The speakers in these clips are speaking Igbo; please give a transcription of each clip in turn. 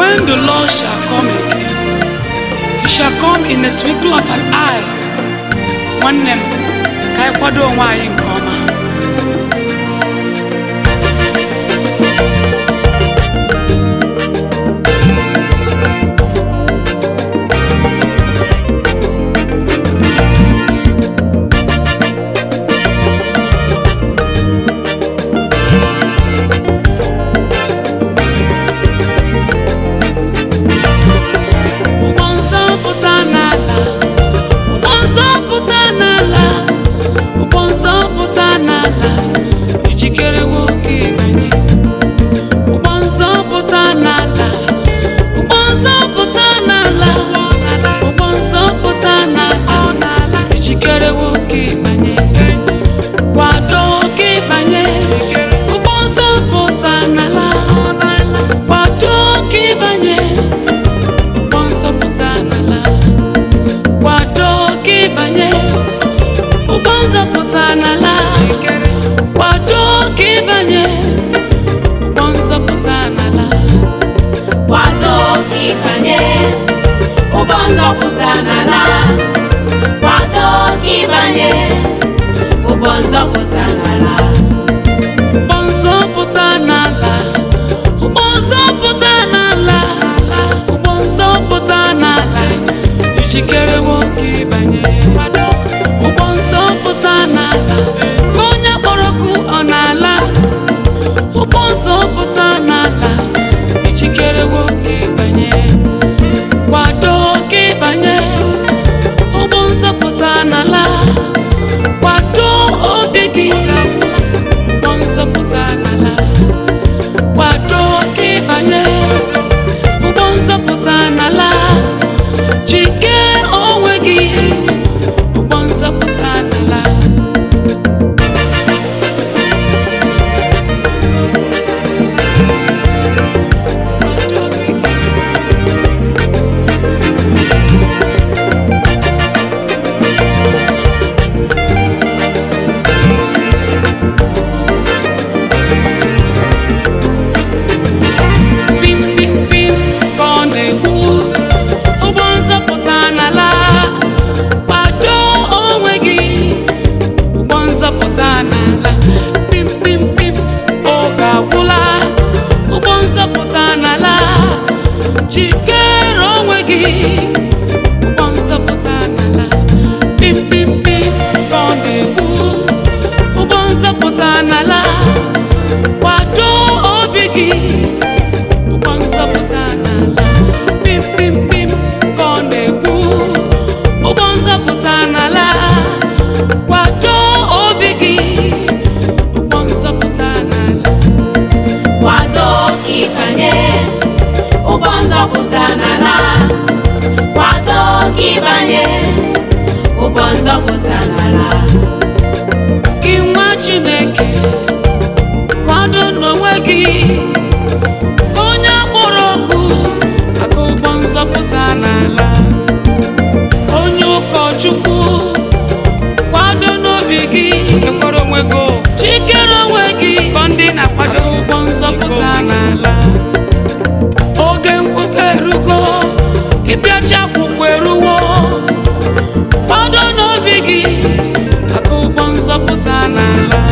when the Lord shall come again, he shall come in the twinkle of an eye. Nwanne m, ka anyị kwado onwe anyị nke ọma. Ụgbọ nzọpụta n'ala, ụgbọ nzọpụta n'ala, ụgbọ nzọpụta n'ala, ijikere nwoke ịbanye. Ụgbọ nzọpụta n'ala, ụgbọ nzọpụta n'ala, ụgbọ nzọpụta n'ala, ijikere nwoke ịbanye. Kwado ka ịbanye. Ụgbọ nzọpụta n'ala, kwado ka ịbanye. ụgbọ nzọpụta n'ala kwado ka ịbanye ụgbọ nzọpụta n'ala kwado ka ịbanye ụgbọ nzọpụta n'ala kwado ka ịbanye ụgbọ nzọpụta n'ala kwado ka ịbanye ụgbọ nzọpụta n'ala ụgbọ nzọpụta n'ala ụgbọ nzọpụta n'ala ụgbọ nzọpụta n'ala ijikere nwoke ịbanye ụgbọ nzọpụta n'ala ka onye kpọrọ ọkụ ọ n'ala ụgbọ nzọpụta n'ala ijikere nwoke ịbanye kwado ka ịbanye ụgbọ nzọpụta n'ala kwado obi gị ụgbọ nzọpụta n'ala kwado ka ịbanye ụgbọ nzọpụta n'ala jike onwe gị ụgbọ nzọpụta n'ala Kwado obi gị. pim pim pim ka ọ na-egbu ụgbọ nzọpụta n'ala kwado onwe gị ụgbọ nzọpụta n'ala pim pim pim oge agwụla ụgbọ nzọpụta n'ala jikere onwe gị ụgbọ nzọpụta n'ala pim pim pim ka ọ na-egbu ụgbọ nzọpụta n'ala kwado obi gị ụgbọ nzọpụta n'ala pim pim pim ka ọ na-egbu ụgbọ nzọpụta n'ala kwado obi gị ụgbọ nzọpụta n'ala kwado ka ịbanye ụgbọ nzọpụta n'ala kwado ka ịbanye ụgbọ nzọpụta n'ala gị nwa chineke kwado n'onwe gị ka onye akpọrọ ọkụ aka ụgbọ nzọpụta n'ala onye ụkọchukwu kwado n'obi gị Ekwere onwe gị o. jikere onwe gị Kọ ndị na-akwado aka ụgbọ nzọpụta n'ala oge mkpụkọ erugo ịbịachi akwụkwọ eruwo kwado n'obi gị aka ụgbọ nzọpụta n'ala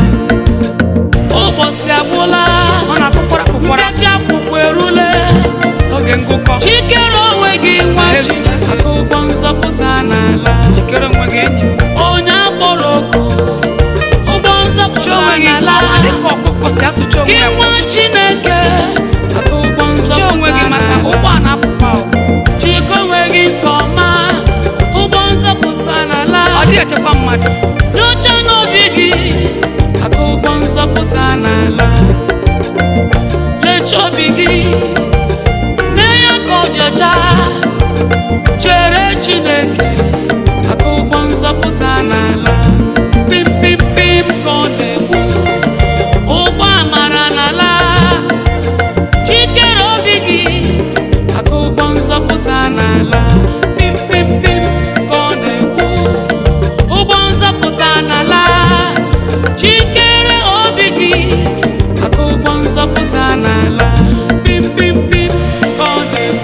ụbọchị agwụla ọ na-akpụkwara akpụkwara mbịachi akwụkwọ erule oge ngụkọ jikere onwe gị nwa Ezi. chi aka ụgbọ nzọpụta n'ala jikere onwe gị enyi m onye akpọrọ oku ụgbọ nzọpụta chọọ onwe gị n'ala dịka ọkụkọ si atụcha onwe gị ya nwa chineke aka ụgbọ chọọ onwe gị nzọpụta maka n'ala ụgbọ a na-apụkwa o. jikọ onwe gị nke ọma ụgbọ nzọpụta n'ala ọ dịghị echekwa mmadụ nyocha n'obi gị aka ụgbọ nzọpụta n'ala lecha obi gị mee ya ka ọ dị ọcha chere chineke aka ụgbọ nzọpụta n'ala pim pim pim ka ọ na-egbu ụgbọ amara n'ala jikere obi gị aka ụgbọ nzọpụta n'ala pim pim pim ka ọ na-egbu ụgbọ nzọpụta n'ala jikere obi gị aka ụgbọ nzọpụta n'ala pim pim pim ka ọ na-egbu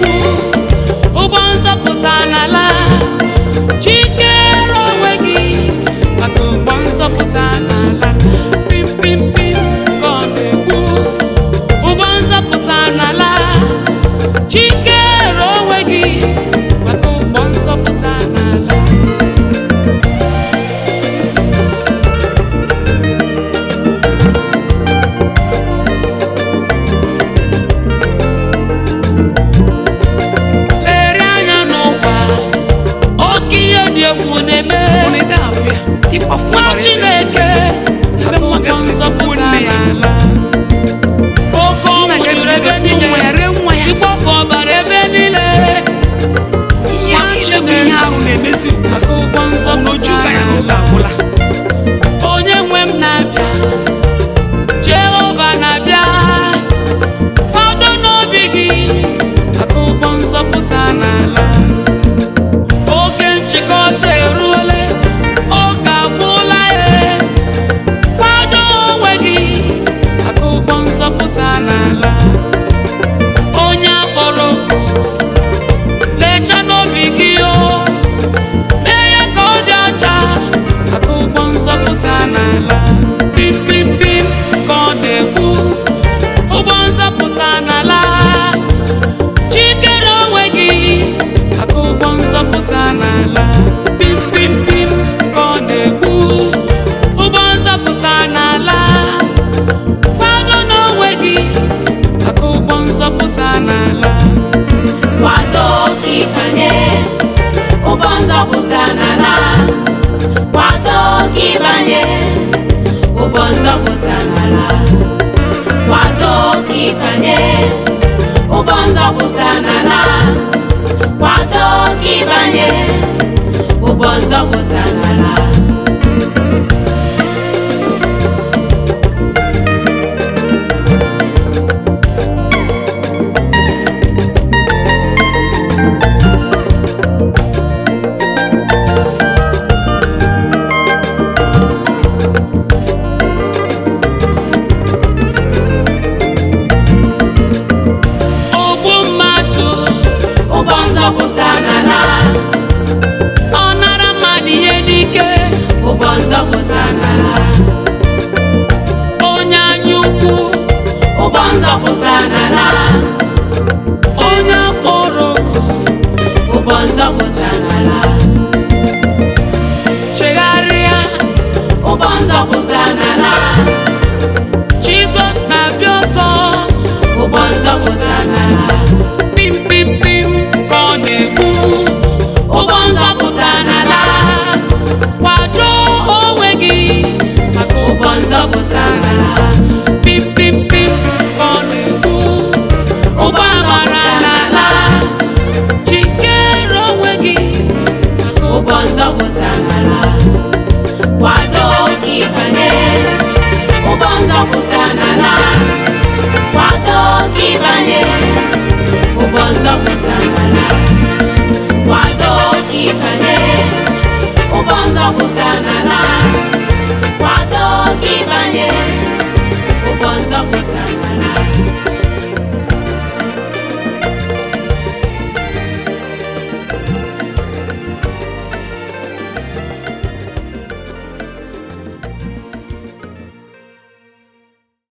egwu na-eme Ụnụ ede afịa. Ịkwafu nwa ọbara ebe. chineke ebe Aka ọ ụgbọ ga-eme nzọpụta nne ya. n'ala oke ọnwụ Nna juru ebe ga-ebido niile nwa ya, ree nwa ya. ịkpọfu ọbara ebe niile Ihe niile bụ ihe ahụ na-emezi ugbu a. maka ụgbọ N'oju nzọpụta ka ya n'ụlọ n'ala agwụla. onye nwe m na-abịa jehova na-abịa kwado n'obi gị maka ụgbọ nzọpụta n'ala oge nchịkọta eruole oge agwụla ya kwado onwe gị maka ụgbọ nzọpụta n'ala onye akpọrọ oku lecha n'obi gị o mee ya ka ọ dị ọcha maka ụgbọ nzọpụta n'ala pim pim pim ka ọ na-egbu ụgbọ nzọpụta n'ala jikere onwe gị maka ụgbọ nzọpụta n'ala pim pim pim ka ọ na-egbu ụgbọ nzọpụta n'ala kwado n'onwe gị maka ụgbọ nzọpụta n'ala kwado ka ịbanye ụgbọ nzọpụta n'ala kwado ka ịbanye ụgbọ nzọpụta n'ala kwado ka ịbanye ụgbọ nzọpụta n'ala kwado ka ịbanye ụgbọ nzọpụta n'ala ogbu mmadụ ụgbọ nzọpụta n'ala ọ nara mmadụ ihe n'ike ụgbọ nzọpụta n'ala onye anya ukwu ụgbọ nzọpụta n'ala onye akpọrọ oku ụgbọ nzọpụta n'ala chegharịa ụgbọ nzọpụta n'ala jizọs na-abịa ọzọ ụgbọ nzọpụta n'ala pim pim pim ka ọ na-egbu ụgbọ nzọpụta n'ala kwado onwe gị maka ụgbọ nzọpụta n'ala pim pim pim ka ọ na-egbu ụgbọ amara n'ala jikere onwe gị maka ụgbọ nzọpụta n'ala kwado ka ịbanye ụgbọ nzọpụta n'ala kwado ka ịbanye ụgbọ nzọpụta n'ala